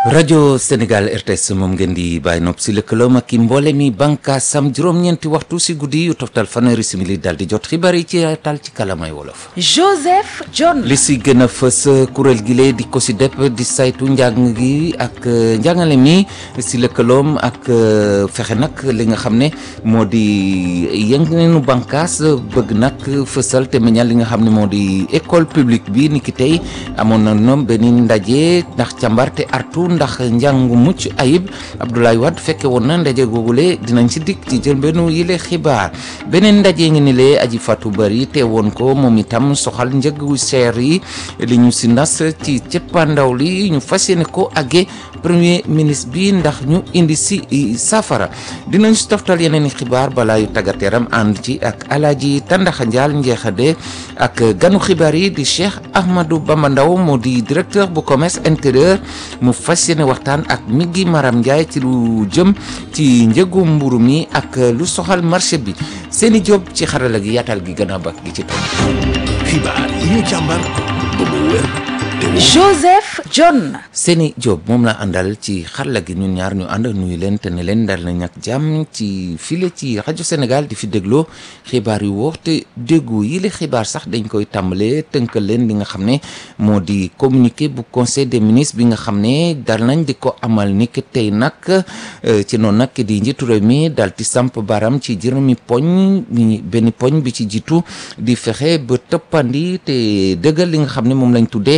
rajo Sénégal RTS moom ngeen di bàyyi nopp si lëkkaloom ak i mboole mi bànkaasam juróom-ñeenti waxtu si guddi yu toftal fanweeri simili daal di jot xibaar yi ci tal ci kalamay wolof. Joseph John. li si gën a fës kuréel gi lee di ko si depp di saytu njàng gi ak njàngale mi si lëkkaloom ak fexe nag li nga xam ne moo di yengeenu bànkaas bëgg nag fësal te meññal li nga xam ne moo di école publique bi ni ki tey amoon na ñoom benn ndaje ndax càmbar te artu ndax njàngu mucc ayib Abdoulaye Wade fekke woon na ndaje googule dinañ ci dikk ci jël benn yile xibaar beneen ndaje ngi ni lee aji fatu bari te woon ko moom itam soxal njëgu seer yi li ñu si nas ci cëppandaw li ñu fas yéene ko àggee premier ministre bi ndax ñu indi si safara dinañ si toftal yeneen i xibaar balaa yu tàggat yaram ànd ci ak alaaji Tandaxa Njaal njeexade ak ganu xibaar yi di Cheikh Ahmadou Bamba Ndaw moo di directeur bu commerce intérieur mu fas yéene waxtaan ak Migui Maram Ndiaye ci lu jëm ci njëgu mburu mi ak lu soxal marché bi seeni job ci xarala gi yaatal gi gën a bak gi ci topp xibaar yi ñu càmbar ba mu wér te wóor. Joseph John. seeni job moom la àndal ci xarala gi ñun ñaar ñu ànd nuyu leen te ne leen dal nañ ak jàmm ci file ci rajo Sénégal di fi dégloo xibaar yu wóor te déggu yi la xibaar sax dañ koy tàmbalee tënkal leen li nga xam ne moo di communiqué bu conseil des ministres bi nga xam ne dal nañ di ko amal ni ki tey nag ci noonu nag di njiitu réew mi dal di samp baram ci juróomi poñ benn poñ bi ci jiitu di fexe ba tëppandi te dëggal li nga xam ne moom lañ tuddee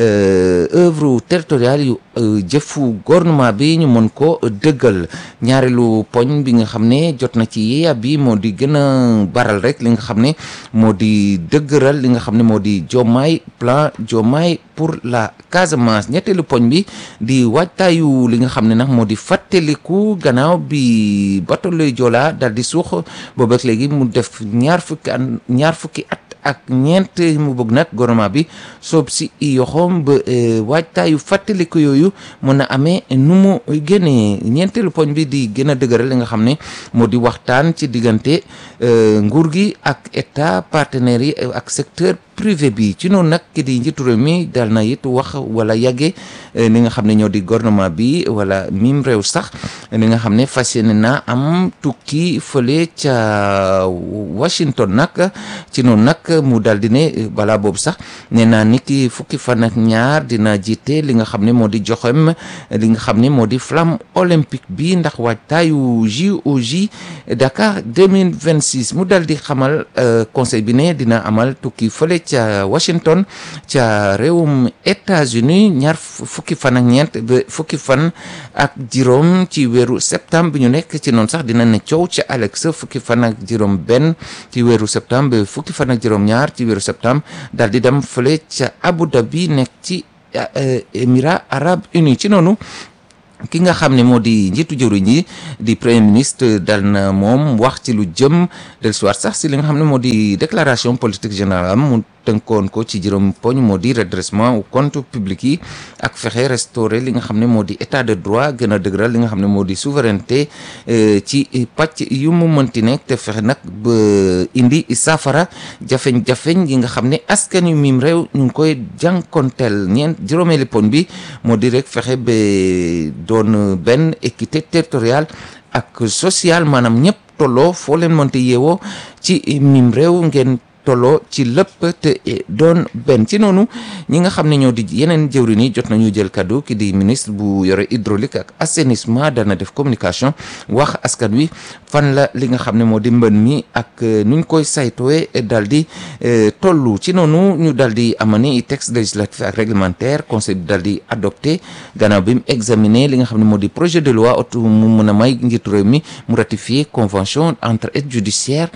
œuvre territoriale yu jëfu gouvernement bi ñu mën ko dëggal ñaareelu poñ bi nga xam ne jot na ci yeeya bi moo di gën a baral rek li nga xam ne moo di dëgëral li nga xam ne moo di Diomaye plan Diomaye pour la Casamance ñetteelu poñ bi di waajtaayu li nga xam ne nag moo di fàttaliku gannaaw bi bateau le Joola dal di suux boobu ak léegi mu def ñaar fukki at ñaar fukki at ak ñeent mu bëgg nag gouvernement bi soob si yoxoom ba waajtaayu fàttaliku yooyu mën a amee nu mu génnee ñeenteelu poñ bi di gën a dëgëral li nga xam ne moo di waxtaan ci diggante nguur gi ak état partenaires yi ak secteur privé bi ci noonu nag ki di njiitu réew mi dal na it wax wala yàgge li nga xam ne ñoo di gouvernement bi wala mim réew sax li nga xam ne fas yéene na am tukki fële ca Washington nag ci noonu nag mu dal di ne balaa boobu sax nee naa ni ki fukki fan ak ñaar dina jiite li nga xam ne moo di joxem li nga xam ne moo di flamme olympique bi ndax waajtaayu JOJ Dakar 2026 mu dal di xamal conseil bi ne dina amal tukki fële ca Washington ca réewum États-Unis ñaar fukki fan ak ñeent ba fukki fan ak juróom ci weeru septembre bi ñu nekk ci noonu sax dina ne coow ca Alex fukki fan ak juróom benn ci weeru septembre ba fukki fan ak juróom ñaar ci weeru septembre daal di dem fële ca Abu Dhabi nekk ci Émirats arabes unis ci noonu ki nga xam ne moo di njiitu jëwriñ yi di premier ministre dal na moom wax ci lu jëm del soir sax si li nga xam ne moo di déclaration politique générale mu tënkoon ko ci juróom poñ moo di redressement au compte public yi ak fexe restaurer li nga xam ne moo di état de droit gën a dëgëral li nga xam ne moo di souveraineté ci pàcc yu mu mënti nekk te fexe nag ba indi saafara jafeñ-jafeñ yi nga xam ne askan yu miim réew ñu ngi koy jànkonteel ñeent juróomeeli poñ bi moo di rek fexe ba doon benn équité territoriale ak sociale maanaam ñëpp tolloo foo leen mënti yeewoo ci miim réew ngeen tolloo ci lépp te doon benn ci noonu ñi nga xam ne ñoo di yeneen jëwriñ yi jot nañu jël kaddu ki di ministre bu yore hydraulique ak assainissement dana def communication wax askan wi fan la li nga xam ne moo di mbën mi ak nuñ koy saytoowe dal di tollu ci noonu ñu dal di amani texte législatif ak réglementaire conseil bi dal di adopté gannaaw bi mu examiné li nga xam ne moo di projet de loi oto mu mën a may njiitu réew mi mu ratifié convention entre aide judiciaire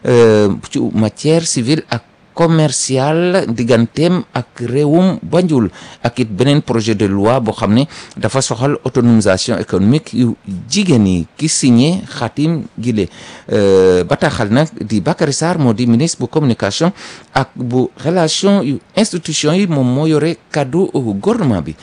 ci matière civile ak commercial digganteem ak réewum Banjul ak it beneen projet de loi boo xam ne dafa soxal autonomisation économique yu jigéen yi ki signé xatim gile bataaxal nag di Bakary Sarr moo di ministre bu communication ak bu relation yu institution yi moom moo yore kaddu gouvernement bi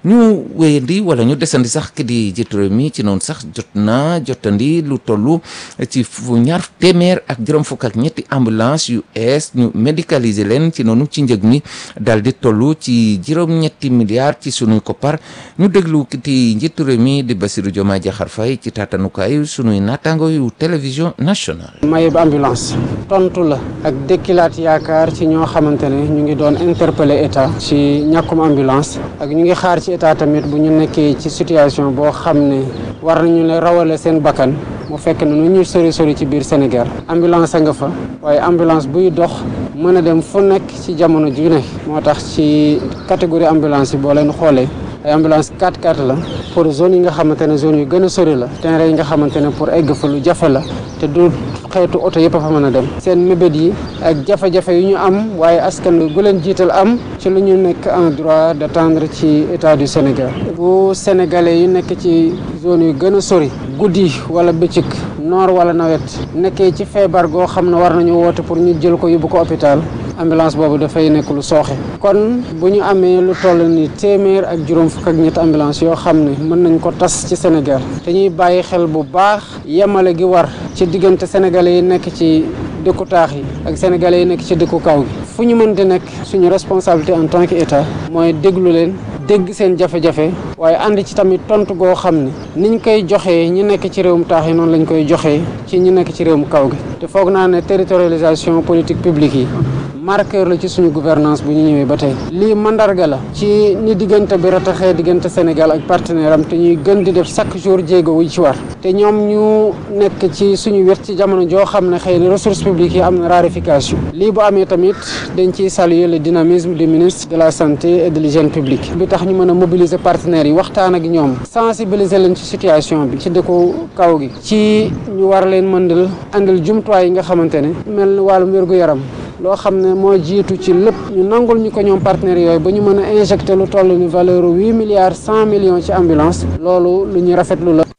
ñu wéyandi wala ñu desandi sax ki di jiitu réew mi ci noonu sax jot na jotandi lu toll ci fu ñaar téeméer ak juróom fukk ak ñetti ambulance yu ees ñu médicaliser leen ci noonu ci njëg mi daal di toll ci juróom-ñetti milliards ci sunuy koppar ñu déglu ki di njiitu réew mi di Bassirou Diomaye Diakhar Faye ci taatanukaay sunuy naataango yu télévision nationale. mayeb ambulance tontu la ak dëkkilaat yaakaar ci ñoo xamante ne ñu ngi doon interpeller état ci ñàkkum ambulance ak ñu ngi xaar ci état tamit bu ñu nekkee ci situation boo xam ne war nañu ne rawale seen bakkan mu fekk ne nu ñuy sori sori ci biir Sénégal ambulance a nga fa waaye ambulance buy dox mën a dem fu nekk ci jamono ju ne moo tax ci catégorie ambulance yi boo leen xoolee ay ambulance 4x4 la pour zone yi nga xamante ne zone yu gën a sori la terrain yi nga xamante ne pour egg fa lu jafe la te du xeetu oto yëpp a fa mën a dem seen mébét yi ak jafe-jafe yu ñu am waaye askan wi bu leen jiital am ci lu ñu nekk en droit d'attendre ci état du Sénégal bu sénégalais yu nekk ci zone yu gën a sori guddi wala bëccëg noor wala nawet nekkee ci feebar goo xam ne war nañu woote pour ñu jël ko yóbbu ko hôpital ambulance boobu dafay nekk lu sooxe kon bu ñu amee lu toll ni téeméer ak juróom fukk ak ñetti ambulance yoo xam ne mën nañ ko tas ci Sénégal te ñuy bàyyi xel bu baax yemale gi war ci diggante sénégalais yi nekk ci dëkku taax yi ak sénégalais yi nekk ci dëkku kaw gi fu ñu mënti nekk suñu responsabilité en tant que état mooy déglu leen dégg seen jafe-jafe waaye ànd ci tamit tontu goo xam ne niñ koy joxee ñi nekk ci réewum taax yi noonu lañ koy joxee ci ñi nekk ci réewum kaw gi te foog naa ne territorialisation politique publique yi marqueur la ci suñu gouvernance bu ñu ñëwee ba tey lii mandarga la ci ni diggante bi rataxee diggante Sénégal ak partenaire am te ñuy gën di def chaque jour jéego wu ci war te ñoom ñu nekk ci suñu wet ci jamono joo xam ne xëy na ressources publiques yi am na raréfaction lii bu amee tamit dañ ciy saluer le dynamisme du ministre de la santé et de l'hygiène publique bi tax ñu mën a mobiliser partenaires yi waxtaan ak ñoom sensibiliser leen ci situation bi ci dëkku kaw gi ci ñu war leen mëndal andil jumtuwaay yi nga xamante ne mel ni wàllum wér-gu-yaram loo xam ne moo jiitu ci lépp ñu nangul ñu ko ñoom partenaires yooyu ba ñu mën a injecté lu toll ni valeur huit milliards cent millions ci ambulance loolu lu ñu rafetlu la.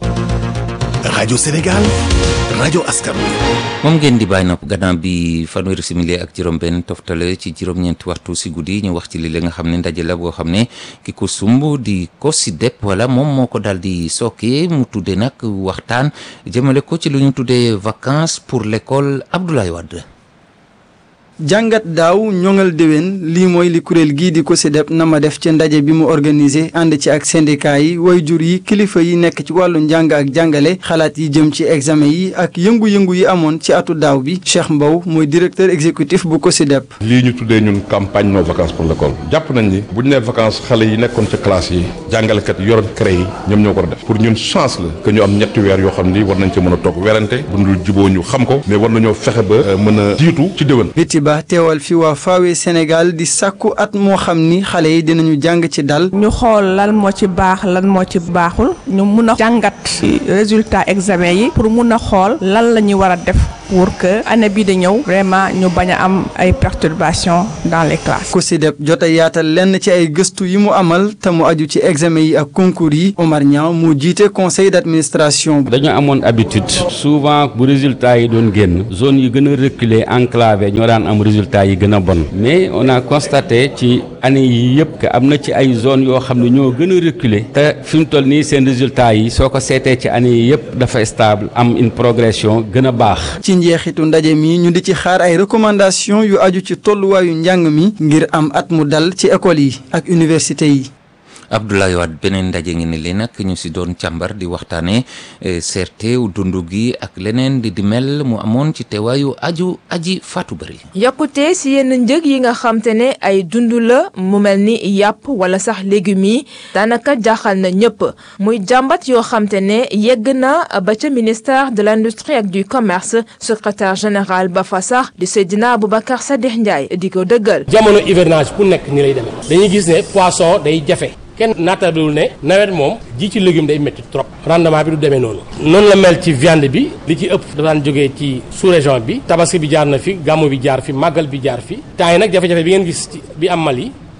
rajo Sénégal rajo askan wi. moom ngeen di bàyyi nopp gannaaw bi fanweeri simili ak juróom-benn toftale ci juróom-ñeenti waxtu si guddi ñu wax ci li la nga xam ne ndaje la boo xam ne ki ko sumb di ko si depp wala moom moo ko daal di sooke mu tuddee nag waxtaan jëmale ko ci lu ñu tuddee vacances pour l'école Abdoulaye Wade. jàngat daaw ñoŋal déwén lii mooy li kuréel gii di COSYDEP na ma def ci ndaje bi mu organisé ànd ci ak syndicat yi waajur yi kilifa yi nekk ci wàllu njàng ak jàngale xalaat yi jëm ci examen yi ak yëngu-yëngu yi amoon ci atu daaw bi Cheikh Mbow mooy directeur exécutif bu COSYDEP. lii ñu tuddee ñun campagne no vacances pour l'école jàpp nañ ni bu ñu nee vacances xale yi nekkoon ca classe yi jàngalekat yi yoroon CREI yi ñoom ñoo ko war a def pour ñun chance la que ñu am ñetti weer yoo xam ni war nañ ci mën a toog werante bu dul juboo ñu xam ko mais war nañoo fexe ba mën a jiitu ci déwén. ba teewal fi waa Fawe Sénégal di sàkku at moo xam ni xale yi dinañu jàng ci dal. ñu xool lan moo ci baax lan moo ci baaxul ñu mun a jàngat résultat examen yi pour mun a xool lan la ñuy war a def pour que année bii di ñëw vraiment ñu bañ a am ay perturbations dans les classes. COSYDEP jot a yaatal lenn ci ay gëstu yi mu amal te mu aju ci examen yi ak concours yi Omar Niang mu jiite conseil d'administration. dañu amoon habitude souvent bu résultat yi doon génn zone yi gën a reculé enclavé ñoo daan am résultat yi gën a bon mais on a constaté ci année yi yëpp que am na ci ay zones yoo xam ne ñoo gën a reculé te fi mu toll nii seen résultat yi soo ko seetee ci année yi yëpp dafa stable am une progression gën a baax. ci njeexitu ndaje mi ñu di ci xaar ay recommandations yu aju ci tolluwaayu njàng mi ngir am at mu dal ci école yi ak université yi. Abdoulaye Wade beneen ndaje ngi ne li nag ñu si doon càmbar di waxtaanee seerteew dund gi ak leneen di di mel mu amoon ci teewaayu aju aji faatu bari yokkute si yenn njëg yi nga xam te ne ay dund la mu mel ni yàpp wala sax légumes yi daanaka jaaxal na ñëpp muy jàmbat yoo xam te ne yegg na ba ca ministère de l'industrie ak du commerce secrétaire général ba fa sax di Seydina Aboubacar Sadikh Ndiaye di ko dëggal. jamono hivernage bu nekk ni lay demee dañuy gis ne poisson day jafe. kenn naatablewul ne nawet moom ji ci légume day métti trop rendement bi du demee noonu noonu la mel ci viande bi li ci ëpp da daan jógee ci sous région bi tabaski bi jaar na fi gàmmu bi jaar fi màggal bi jaar fi temps yi nag jafe-jafe bi ngeen gis ci bi am Mali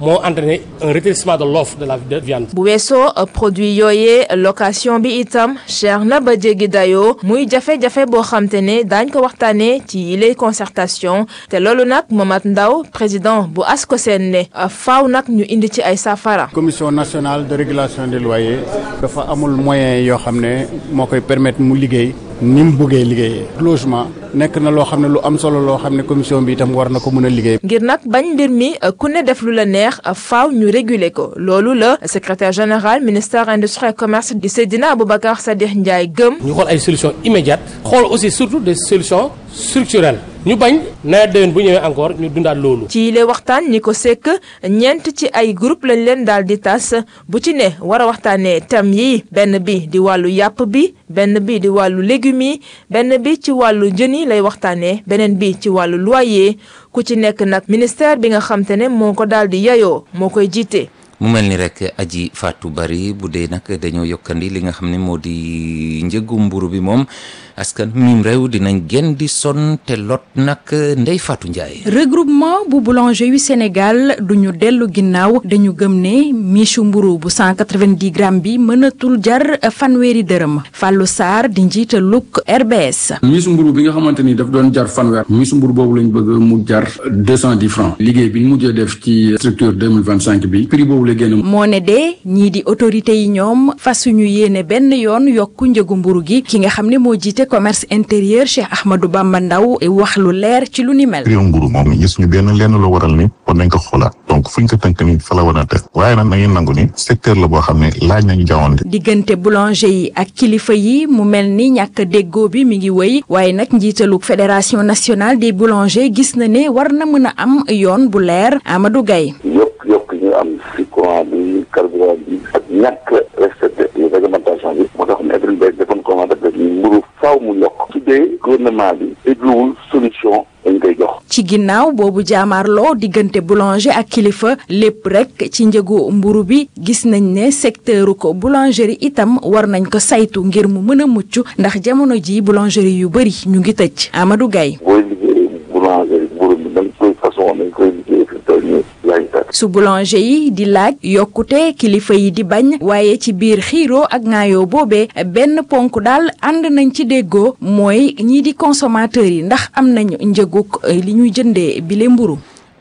moo entraîné un rétrécissement de l'offre de la de viande. bu weesoo produit yooyee location bi itam cher na ba jéggi dayoo muy jafe-jafe boo xam te ne daañ ko waxtaanee ci yile concertation te loolu nag Momat Ndaw président bu ASCOSEN ne faaw nag ñu indi ci ay saafara. commission nationale de régulation des loyers dafa amul moyen yoo xam ne moo koy permettre mu liggéey ni mu bëggee liggéeyee logement nekk na loo xam ne lu am solo loo xam ne commission bi itam war na ko mën a liggéey. ngir nag bañ mbir mi ku ne def lu la neex faaw ñu réguler ko loolu la secrétaire général ministère industrie et commerce di Seydina Aboubacar Sadikh Ndiaye gëm. ñu xool ay solutions immédiates xool aussi surtout des solutions structurelles ñu bañ nawet déwén bu ñëwee encore ñu dundaat loolu. ci yile waxtaan ñi ko sekk ñeent ci ay groupe lañ leen daal di tas bu ci ne war a waxtaanee thème yi benn bi di wàllu yàpp bi benn bi di wàllu légumes yi benn bi ci wàllu jën yi lay waxtaanee beneen bi ci wàllu loyer ku ci nekk nag ministère bi nga xam te ne moo ko daal di yayoo moo koy jiite. mu mel ni rek aji Fatou Bari bu dee nag dañoo yokkandi li nga xam ne moo di njëgu mburu bi moom askan mim réew dinañ gën di sonn te lot nag Ndey Fatou Ndiaye. regroupement bu boulanger yu Sénégal duñu dellu ginnaaw dañu gëm ne michu mburu bu 190 grammes bi mënatul jar fanweeri dërëm Fallou Sarr di njiitalug RBS. michu mburu bi nga xamante ni daf doon jar fanweer michu mburu boobu lañ bëgg mu jar 210 francs liggéey bi ñu mujjee def ci structure 2025 bi prix boobu la génn. moo ne de ñii di autorités yi ñoom fasuñu yéene benn yoon yokku njëgu mburu gi ki nga xam ne moo jiite commerce intérieur Cheikh Ahmadou Bamba Ndaw wax lu leer ci lu ni mel. prix mburu moom gis ñu benn lenn lu waral ni war nañ ko xoolaat donc fuñ ko tënk ni fa la war a def waaye nag na ngeen nangu ni secteur la boo xam ne laaj nañu jawante diggante boulanger yi ak kilifa yi mu mel ni ñàkk déggoo bi mi ngi wéy waaye nag njiitalu fédération nationale des boulangers gis na ne war na mën a am yoon bu leer Amadou Gaye yokk yokk ñu am si courant bi carburant bi ak ñàkk respecté réglementation bi moo tax ne Edouard Mbaye defoon commande def ni mburu faaw mu yokk su dee gouvernement bi dégluwul solution dañ koy jox ci ginnaaw boobu jaamaarloo diggante boulanger ak kilifa lépp rek ci njëgu mburu bi gis nañ ne secteuru ko boulangerie itam war nañ ko saytu ngir mu mën a mucc ndax jamono ji boulangerie yu bëri ñu ngi tëj Amadou Gaye booy liggéey boulangerie mburu bi dañ koy façon dañ koy liggéey fi toll nii laaj su boulanger yi di laaj yokkute kilifa yi di bañ waaye ci biir xiiroo ak ŋaayoo boobee benn ponk daal ànd nañ ci déggoo mooy ñii di consommateurs yi ndax am nañu njëguk li ñuy jëndee bile mburu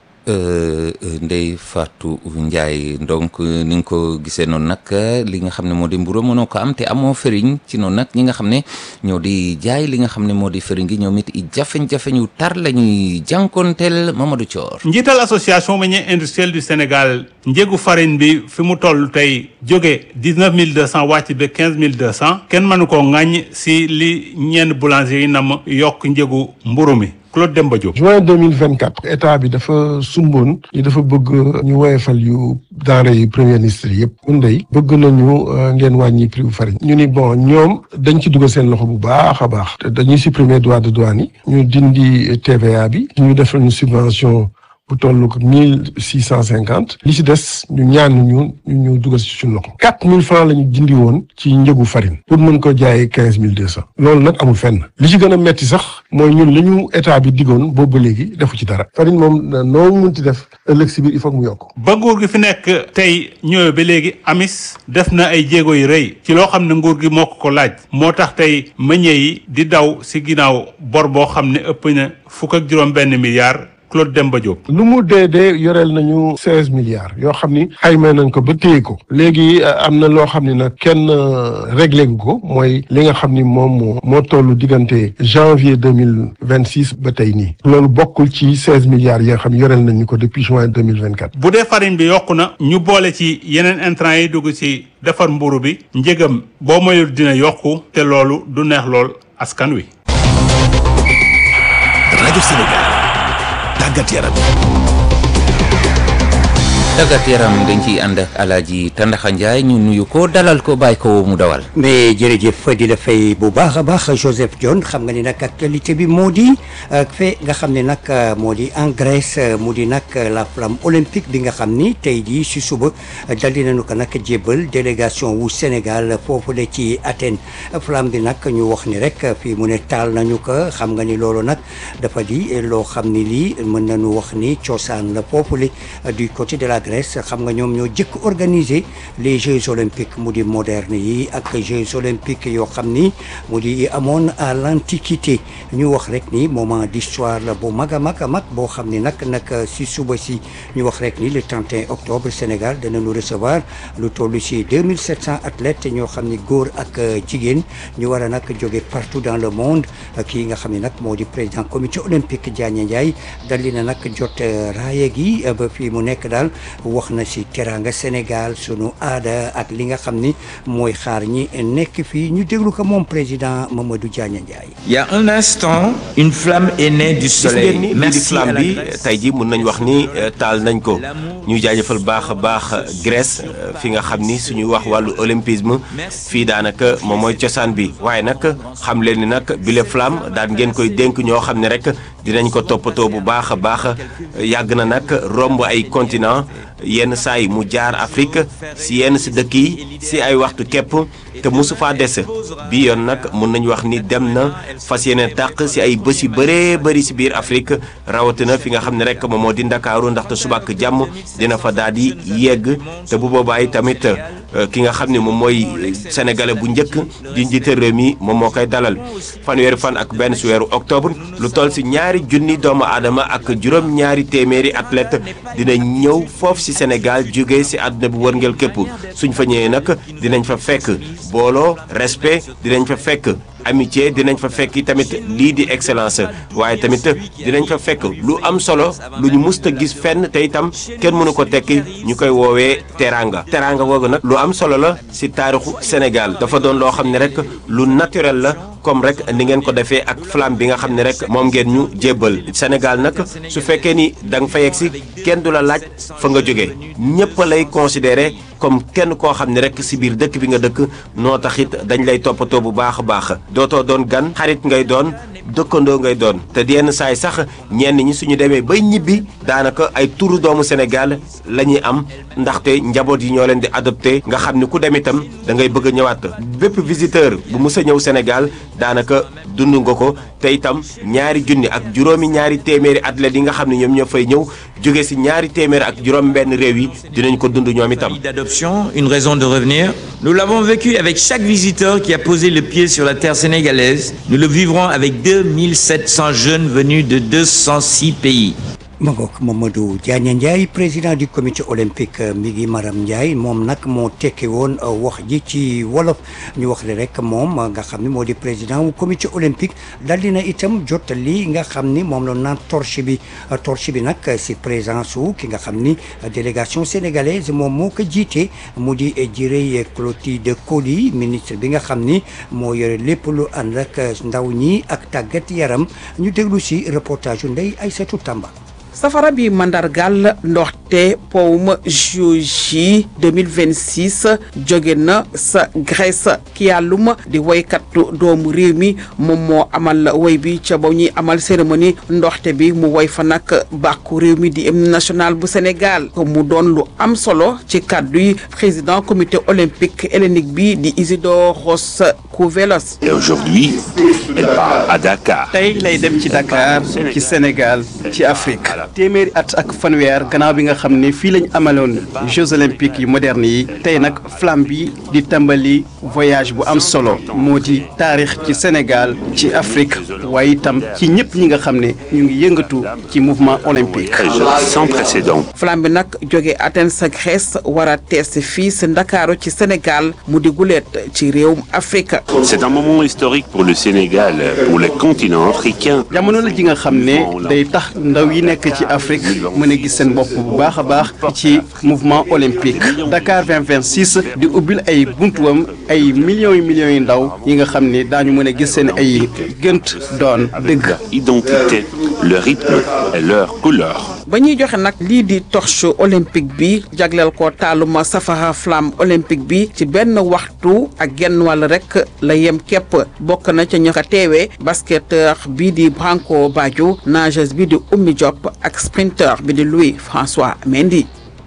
Ndey Fatou Ndiaye donc ni nga ko gisee noonu nag li nga xam ne moo di mburu mënoo ko am te amoo fëriñ ci noonu nag ñi nga xam ne ñoo di jaay li nga xam ne moo di fëriñ gi ñoom it i jafeñ-jafeñ yu tar la ñuy jànkonteel Mamadou Thior njiital association meunier industriel du Sénégal njëgu farine bi fi mu toll tey jóge dix-neuf mille deux cent wàcc ba quinze mille deux cent kenn mënu koo ŋàññ si li ñenn boulanger yi nam yokk njëgu mburu mi Claude Demba Diop. juin deux mille vingt quatre état bi dafa sumboon ni dafa bëgg ñu woyefal yu denrée yi premier ministre yëpp mun day bëgg nañu ngeen wàññi prix bu farine ñu ni bon ñoom dañ ci dugal seen loxo bu baax a baax dañuy supprimer droit de douane yi ñu dindi TVA bi ñu defal ñu subvention bu toll ko mille six cent cinquante li ci des ñu ñaan ñu ñu dugal ci suñu loxo quatre mille francs la ñu dindi woon ci njëgu farine pour mën ko jaayee quinze mille deux cent loolu nag amul fenn li ci gën a metti sax mooy ñun li ñu état bi diggoon boobu ba léegi defu ci dara farine moom noo mënti def ëllëg si biir il faut mu yokk ba nguur gi fi nekk tey ñëwee ba léegi amis def na ay jéego yu rëy ci loo xam ne nguur gi moo ko ko laaj moo tax tey meññee yi di daw si ginnaaw bor boo xam ne ëpp na fukk ak juróom benn milliard Claude Demba Diop. lu mu dee dee yoreel nañu seize milliards yoo xam ni xayma nañ ko ba téye ko léegi am na loo xam ni nag kenn réglé gu ko mooy li nga xam ni moom moo moo toll diggante janvier deux mille vingt six ba tey nii loolu bokkul ci seize milliards yi nga xam yoreel nañu ko depuis juin deux mille vingt quatre. bu dee farine bi yokku na ñu boole ci yeneen intrants yi dugg ci defar mburu bi njëgam boo moyul dina yokku te loolu du neex lool askan wi. rajo Sénégal. tàggat yaram tàggat yaram dañ ciy ànd ak alaaji Tandaxa Njaay ñu nuyu ko dalal ko bàyyi ko mu dawal mais jërëjëf di la fay bu baax a baax Joseph Dione xam nga ni nag actualité bi moo di fe nga xam ne nag moo di en Grèce mu di nag la flamme olympique bi nga xam ni tey jii si suba dal di nañu ko nag jébbal délégation wu Sénégal foofu la ci Athènes flamme bi nag ñu wax ni rek fii mu ne taal nañu ko xam nga ni loolu nag dafa di loo xam ni lii mën nañu wax ni cosaan la foofu la du côté de la Grèce xam nga ñoom ñoo jëkk organiser les Jeux olympiques mu di moderne yi ak Jeux olympiques yoo xam ni mu di amoon à l'antiquité ñu wax rek ni moment d'histoire la bu mag a mag a mag boo xam ni nag nag si suba si ñu wax rek ni le 31 octobre Sénégal danañu recevoir lu toll si 2700 athlètes ñoo xam ni góor ak jigéen ñu war a nag jóge partout dans le monde kii nga xam ne nag moo di président comité olympique Diagne Ndiaye dal di na nag jot raaya gi ba fii mu nekk daal wax na si teranga Sénégal sunu aada ak li nga xam ni mooy xaar ñi nekk fii ñu déglu ko moom président Mamadou Diagne Ndiaye. Il y a un instant une flamme est née du soleil. gis ngeen ni lii di flamme bi tey jii mën nañ wax ni taal nañ ko ñuy jaajëfal baax a baax Grèce fi nga xam ni suñuy wax wàllu olympisme fii daanaka moom mooy cosaan bi waaye nag xam leen ni nag bile flamme daan ngeen koy dénk ñoo xam ne rek dinañ ko toppatoo bu baax a baax yàgg na nag romb ay continent yenn saa yi mu jaar Afrique si yenn si dëkk yi si ay waxtu képp te mosu faa des bi yoon nag mun nañu wax ni dem na fas yéene tàq si ay bés yu bëree bëri si biir Afrique rawatina fi nga xam ne rek moom moo di Ndakaaru ndaxte suba ak jàmm dina fa daal di yegg te bu boobaa tamit ki nga xam ne moom mooy sénégalais bu njëkk di njiite réew mi moom moo koy dalal fanweeri fan ak benn si weeru octobre lu toll si ñaari junni doomu aadama ak juróom-ñaari téeméeri athlète dina ñëw foofu si Sénégal jóge si àdduna bu wërngël képp suñ fa ñëwee nag dinañ fa fekk booloo respect dinañ fa fekk amitié dinañ fa fekk tamit lii di excellence waaye tamit dinañ fa fekk lu am solo lu ñu musta gis fenn te itam kenn mënu ko tekki ñu koy woowee teranga teranga googu nag lu am solo la si taarixu Sénégal dafa doon loo xam ne rek lu naturel la comme rek ni ngeen ko defee ak flamme bi nga xam ne rek moom ngeen ñu jébbal Sénégal nag su fekkee ni da nga fa yegg si kenn du la laaj fa nga jógee ñëpp lay considéré comme kenn koo xam ne rek si biir dëkk bi nga dëkk noo taxit dañ lay toppatoo bu baax a baax dootoo doon gan xarit ngay doon dëkkandoo ngay doon te yenn saay sax ñenn ñi suñu demee bay ñibbi daanaka ay turu doomu Sénégal la ñuy am ndaxte njaboot yi ñoo leen di adopté nga xam ni ku dem itam da ngay bëgg a ñëwaat bépp visiteur bu mus a ñëw Sénégal daanaka dund nga ko te itam ñaari junni ak juróomi ñaari téeméeri athlètes yi nga xam ne ñoom ñoo fay ñëw jóge si ñaari téeméeri ak juróom benn réew yi dinañ ko dund ñoom itam. d'adoption, une raison de revenir. Nous l'avons vécu avec chaque visiteur qui a posé le pied sur la terre sénégalaise. Nous le vivrons avec 2700 jeunes venus de 206 pays. ma ngoog Mamadou Diagne Ndiaye président du comité olympique mi ngi Maram Ndiaye moom nag moo tekki woon wax ji ci wolof ñu wax le rek moom nga xam ni moo di président wu comité olympique dal dina itam jot li nga xam ni moom la naan torche bi torche bi nag si présence wu ki nga xam ni délégation sénégalaise moom moo ko jiite mu di Jirey Clotilde Coly ministre bi nga xam ni moo yore lépp lu ànd ak ndaw ñi ak tàggat yaram ñu déglu si reportage yu Ndeye Aïssatou Tamba safara bi mandargal ndoxte powum juji 2026 jóge na sa Grèce ki yàllum di woykatu doomu réew mi moom moo amal woy bi ca ba ñuy amal cérémonie ndoxte bi mu woy fa nag bàkku réew mi di hymne national bu Sénégal mu doon lu am solo ci kàddu yi président comité olympique hellénique bi di Isidoros Kouvelos Et aujourd'hui, elle part à Dakar. tey lay dem ci Dakar ci Sénégal ci Afrique téeméeri at ak fanweer gannaaw bi nga xam ne fii lañ amaloon Jeux olympiques yu moderne yi tey nag flamme bi di tàmbali voyage bu am solo moo di taarix ci Sénégal ci Afrique waaye itam ci ñëpp ñi nga xam ne ñu ngi yëngatu ci mouvement olympique. Sans précédent. flamme bi nag jóge Athènes sa Grèce war a tees fii si Ndakaaru ci Sénégal mu di guleet ci réewum Afrique. C'est un moment historique pour le Sénégal, pour le continent africain. jamono la ji nga xam ne day tax ndaw yi nekk ci Afrique mën a gis seen bopp bu baax a baax ci mouvement olympique Dakar 2026 di ubbil ay buntuwam ay millions yu millions yu ndaw yi nga xam ne daañu mën a gis seen ay gënt doon dëgg. Identité, leur rythme et leur couleur. ba ñuy joxe nag lii di torche olympique bi jagleel ko taaluma safara flamme olympique bi ci benn waxtu ak genn wàll rek la yem képp bokk na ca ña ko teewee basketteur bi di Branco Badio nageuse bi di Oumy Diop ak sprinteur bi di Louis François Mendy.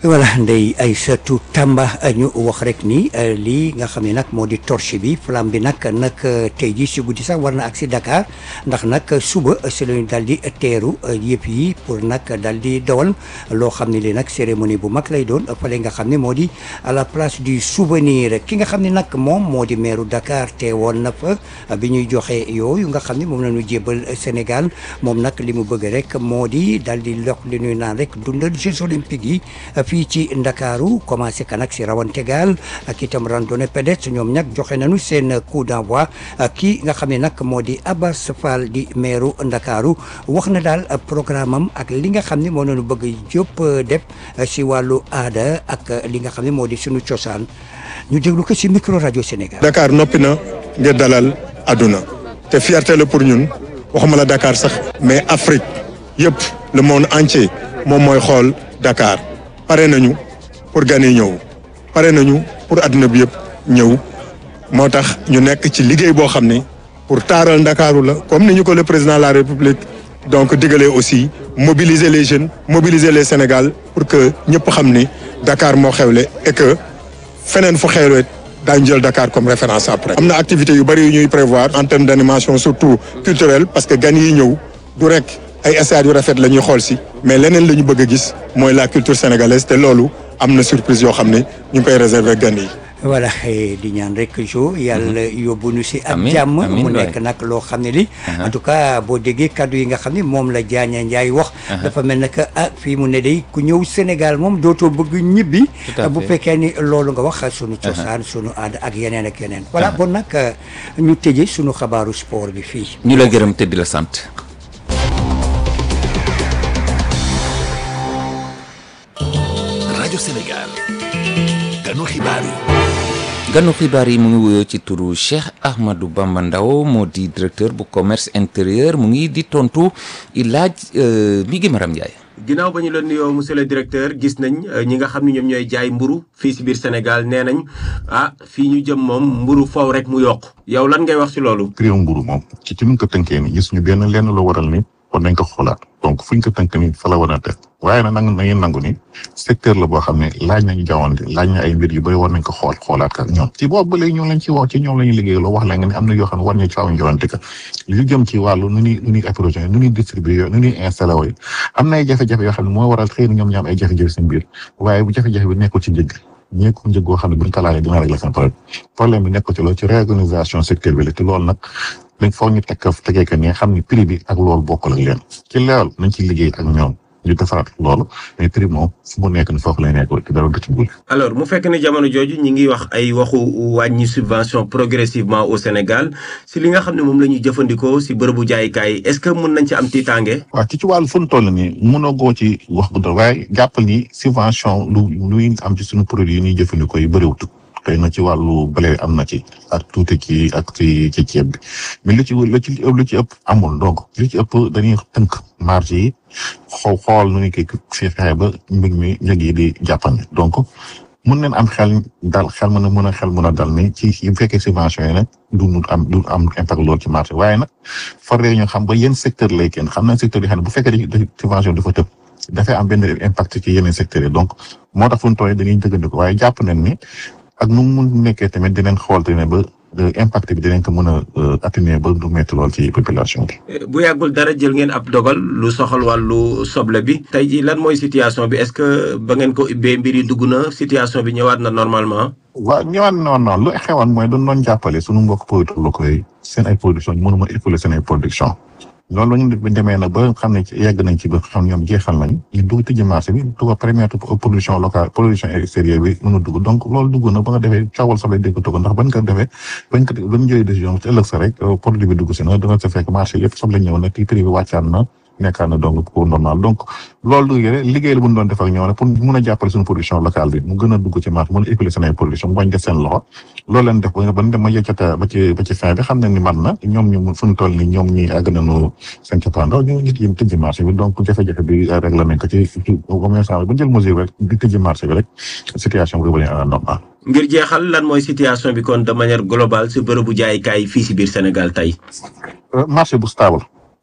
voilà Ndeye Aïssatou Tamba ñu wax rek ni lii nga xam ne nag moo di torche bi flamme bi nag nag tey jii si guddi sax war na ak si Dakar ndax nag suba si lañu daal di teeru yëpp yi pour nag daal di dawal loo xam ne lii nag cérémonie bu mag lay doon fële nga xam ne moo di à la place du souvenir ki nga xam ne nag moom moo di meeru Dakar teewoon na fa bi ñuy joxe yooyu nga xam ne moom la ñu jébal Sénégal moom nag li mu bëgg rek moo di daal di lox li ñuy naan rek dundal Jeux olympiques yi fii ci Ndakaaru commencé kan ak si rawante gaal ak itam randonnée pédestre ñoom nag joxe nañu seen coup d'envoi kii nga xam ne nag moo di Abbas Fall di meeru Ndakaaru wax na daal programme am ak li nga xam ne moo nañu bëgg yëpp def si wàllu aada ak li nga xam ne moo di suñu cosaan ñu déglu ko si micro rajo Sénégal. Dakar noppi na ngir dalal àdduna te fierté la pour ñun waxuma la Dakar sax mais Afrique yëpp le monde entier moom mooy xool Dakar. pare nañu pour gan yi ñëw pare nañu pour àdduna bi yëpp ñëw moo tax ñu nekk ci liggéey boo xam ne pour taaral ndakaaru la comme ni ñu ko le président de la république donc digalee aussi mobiliser les jeunes mobiliser les Sénégal pour que ñëpp xam ni Dakar moo xewle et que feneen fu xewle daañu jël Dakar comme référence après. am na activité yu bëri yu ñuy prévoir en termes d' animation surtout culturelle parce que gan yi ñëw du rek. ay stades yu rafet la ñuy xool si mais leneen la ñu bëgg a gis mooy la culture sénégalaise te loolu am na surprise yoo xam ne ñu ngi koy réserver gan yi. voilà di ñaan rek jo yàlla yóbbu nu si ak Amiin, jàmm amiin mu waay. nekk nag loo xam ne li en tout cas boo déggee kaddu yi nga xam ne moom la Diagne Ndiaye wax dafa mel ne que ah fii mu ne day ku ñëw Sénégal moom dootoo bëgg ñibbi Tout à bu fait. fekkee ni loolu nga wax sunu cosaan sunu aada ak yeneen ak yeneen voilà bon nag ñu tëjee sunu xabaaru sport bi fii ñu la gërëm te di la sant. rajo Sénégal ganu xibaar yi ganu xibaar yi mu ngi wuyoo ci turu Cheikh Ahmadou Bamba Ndaw moo di directeur bu commerce intérieur mu ngi di tontu i laaj euh, mi ngi Maram Ndiaye. ginnaaw ba ñu la nuyoo monsieur le directeur gis nañ euh, ñi nga xam ne ñoom ñooy jaay mburu fii si biir Sénégal nee nañ ah fii ñu jëm moom mburu faw rek mu yokk yow lan ngay wax ci loolu. prix mburu moom ci ci nuñ ko tënkee ni gis ñu benn lenn lu waral ni kon nañ ko xoolaat donc fuñ ko tënk ni fa la war a def waaye nag nangu na ngeen nangu ni secteur la boo xam ne laaj nañu jawante laaj na ay mbir yu bëri war nañ ko xool xoolaat ka ñoom ci boobu ba léegi ñoom lañ ci wax ci ñoom la ñuy liggéey loo wax la nga ne am na yoo xam ne war ñu ci aw jawante ka lu jëm ci wàllu nu ñuy nu ñuy approché nu ñuy distribué nu ñuy installé wooyu am na ay jafe-jafe yoo xam ne moo waral xëy na ñoom ñoo am ay jafe-jafe seen biir waaye bu jafe-jafe bi nekkul ci njëg ñeeku njëg goo xam ne buñ ko laalee dina régler seen problème problème bi nekkul ci loolu ci réorganisation secteur bi la te loolu nag dañ foog ñu teg ko tegee que ne xam ni prix bi ak loolu bokkul ak leen ci loolu nañ ci liggéey ak ñoom ñu defaraat loolu mais prix moom fu mu nekk ni foofu lay nekk te dara du ci bul alors mu fekk ne jamono jooju ñi ngi wax ay waxu wàññi subvention progressivement au Sénégal si li nga xam ne moom la ñuy jëfandikoo si bërëbu jaaykaay yi est-ce que mun nañ ci am tiitaange. waaw ci ci wàllu fu mu toll nii mënoo goo ci wax bu doon waaye jàppal ni subvention lu luy am ci suñu produit yi ñuy jëfandikoo yi bëriwut xëy na ci wàllu blé am na ci ak tuuti ci ak ci ci ceeb bi mais lu ci lu ci lu ci ëpp amul donc lu ci ëpp dañuy tënk marge yi xaw xool nu ñu koy fi fexe ba mbir mi njëg yi di jàppandi donc mun neen am xel dal xel mën a mën a xel mën a dal ni ci bu fekkee subvention yi nag du mu am du am impact loolu ci marché waaye nag faree ñu xam ba yenn secteur lay kenn xam na secteur yi xam ne bu fekkee da subvention dafa tëb dafay am benn impact ci yeneen secteurs yi donc moo tax fu ñu tooyee dañuy dëggandiku waaye jàpp nañ ni ak nu mu mun nekkee tamit dinañ xool ne ba impact bi dinañ ko mën a atténuer ba du métti lool ci population bi. bu yàggul dara jël ngeen ab dogal lu soxal wàllu soble bi tey jii lan mooy situation bi est-ce que ba ngeen ko ubbee mbir yi dugg na situation bi ñëwaat na normalement. waaw ñëwaat na noonu lu xewoon mooy dañu doon jàppale sunu mbokk producteurs locaux yi seen ay production ñu mën a écouler seen ay production loolu la ñu demee nag ba xam ne yegg nañ ci ba xam ñoom jeexal nañ ñu dugg tëjji marché bi dugg première production locale production extérieure bi mën a dugg donc loolu dugg na ba nga defee coowal soble dégg ko ndax bañ ko defee bañ ko bañ jëlee décision ci ëllëg sa rek produit bi dugg si na danga sa fekk marché yëpp soble ñëw na prix bi wàccaan na nekkaan na donc pour normal donc loolu du liggéey la bu ñu doon def ak ñoom rek pour mun a jàppale suñu production locale bi mu gën a dugg ci marché mën a écouler seen ay production mu bañ def seen loxo loolu leen def ba ba dem ma yëccata ba ci ba ci fin bi xam nañ ni man na ñoom ñu fu ñu toll ni ñoom ñi àgg nañu seen cappaandaw ñu nit yi tëjji marché bi donc jafe-jafe bi réglé nañ ko ci commerçant bi ba jël mesure rek di tëjji marché bi rek situation bi revenir à la normale ngir jeexal lan mooy situation bi kon de manière globale si bërëbu jaaykaay fii si biir Sénégal tey. marché bu stable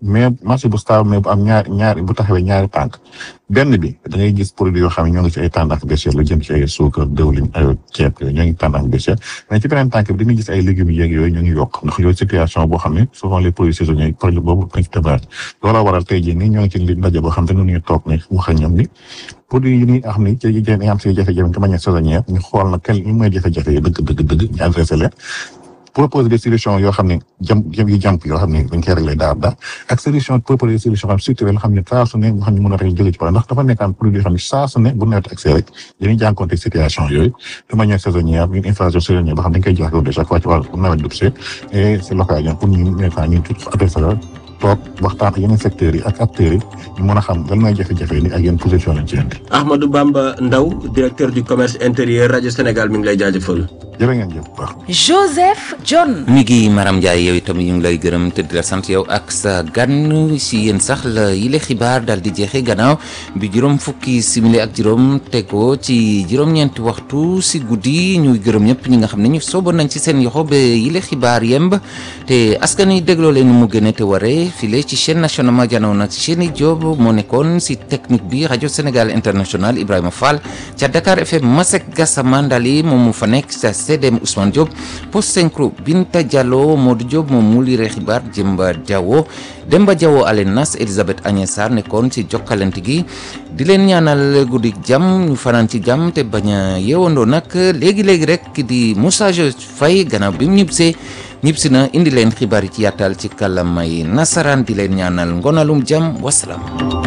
mais marché bu stable mais bu am ñaar ñaari bu taxawee ñaari tànk benn bi da ngay gis produit yoo xam ne ñoo ngi ci ay tendance baissière lu jëm ci ay suukar dëwlin ay ceeb yooyu ñoo ngi tendance baissière mais ci beneen tànk bi dañuy gis ay légumes yeeg yooyu ñoo ngi yokk ndax yooyu situation boo xam ne souvent les produits saisonniers produit boobu dañ ci débat looloo waral tey jii nii ñoo ngi ci li ndaje boo xam te ne ñu toog ne wax ak ñoom ni produit yi ñuy xam ni ci yi am si jafe-jafe de manière saisonnière ñu xool na quel ñu mooy jafe-jafe yi dëgg dëgg dëgg ñu adressé leen proposer des solutions yoo xam ne jëm jëm yu jàmp yoo xam ne dañ koy réglé daar daar ak solution proposer des solutions xam structurelles xam ne saa su ne nga xam ne mën a rek jóge ci problème ndax dafa nekkaan produit yoo xam ne saa su ne bu nawet accès rek dañuy jànkonte situation yooyu de manière saisonnière une inflation saisonnière boo xam ne dañ koy jox loolu déjà quoi ci wàllu nawet dugg see et c'est l'occasion pour ñu nekkaa ñu tout adressé la toog waxtaan ak yeneen secteurs yi ak acteurs yi ñu mën a xam lan mooy jafe-jafe ni ak yenn position lañ ci indi Ahmadou Bamba Ndaw directeur du commerce intérieur rajo Sénégal mi ngi lay jaajëfal. jërë ngeen jëf bu baax. Joseph John. mi ngi Maram Ndiaye yow itam ñu ngi lay gërëm te di la sant yow ak sa gan si yéen sax la yile xibaar daal di jeexee gannaaw bi juróom fukki simili ak juróom tegoo ci juróom-ñeenti waxtu si guddi ñuy gërëm ñëpp ñi nga xam ne ñu sooboon nañ ci seen yoxo ba yile xibaar yemb te askan wi dégloo leen mu gën a te waree file ci chaîne nationale ma janow nag Chéni Diop moo nekkoon si technique bi rajo Sénégal international Ibrahima Fall ca Dakar FM Masek Gassama Ndali moom mu fa nekk sa CDM Ousmane Diop post synchro Binta Diallo Modou Diop moom mu lire xibaar Jemba Diawo Demba Diawo Alenas Elisabeth Agnès Sarr nekkoon ci jokkalante gi di leen ñaanal guddi jàmm ñu fanaan ci jàmm te bañ a yeewandoo nag léegi léegi rek di Moussa Faye gannaaw bi mu ñibbisee ñibbisi na indi leen xibaar yi ci yàttal ci kàllaamay nasaraan di leen ñaanal ngonalum jàmm wasalaam.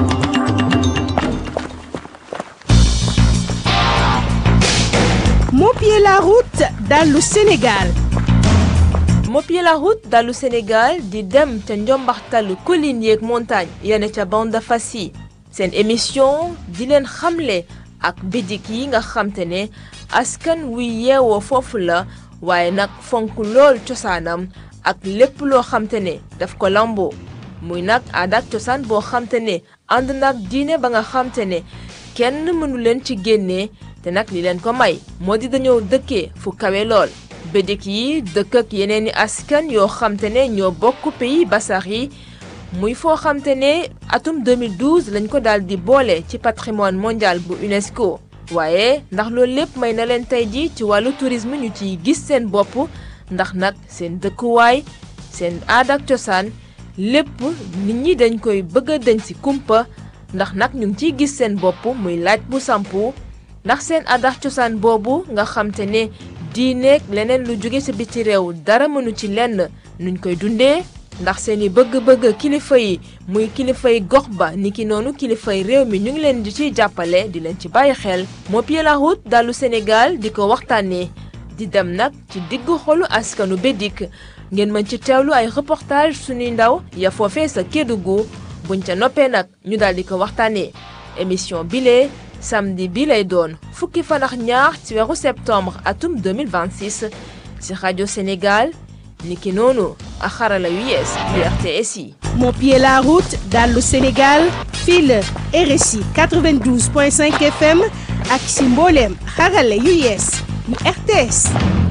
Mopier la route dans le Sénégal. Mopier la route dalu Sénégal di dem ca njombaxtalu collines yeeg montagne yene ca bande fas yi seen émission di leen xamle ak bidik yi nga xamte ne askan wuy yeewoo foofu la waaye nag fonk lool cosaanam ak lépp loo xamte ne daf ko lamboo muy nag aada ak cosaan boo xamte ne ànd nag diine ba nga xamte ne kenn mënu leen ci génnee te nag li leen ko may moo di dañoo dëkkee fu kawe lool bédik yi dëkk ak yeneen i askan yoo xamte ne ñoo bokk pays basax yi muy foo xamte ne atum 2012 lañ ko daal di boole ci patrimoine mondial bu UNESCO waaye ndax loolu lépp may na leen tey ji ci wàllu tourisme ñu ciy gis seen bopp ndax nag seen dëkkuwaay seen aada ak cosaan lépp nit ñi dañ koy bëgg a dañ ci kumpa ndax nag ñu ngi ciy gis seen bopp muy laaj bu sampu ndax seen aada ak cosaan boobu nga xamte ne diineeg leneen lu jóge sa biti réew dara mënu ci lenn nuñ koy dundee ndax seeni bëgg-bëgg kilifa yi muy kilifay gox ba niki noonu kilifay réew mi ñu ngi leen di ciy jàppale di leen ci bàyyi xel Mopier la route dalu Sénégal di ko waxtaanee di dem nag ci diggu xolu askanu Bédik ngeen mën ci teewlu ay reportage suñuy ndaw ya foofee sa Kédougou buñ ca noppee nag ñu daal di ko waxtaanee émission bile samedi bi lay doon fukki fan ak ñaar ci weeru septembre atum 2026 ci rajo Sénégal niki noonu ak xarala yu yees yu RTS yi. Mopier la route dans le Sénégal fii la RSI 92.5 FM ak si mbooleem xarala yu yees yu RTS.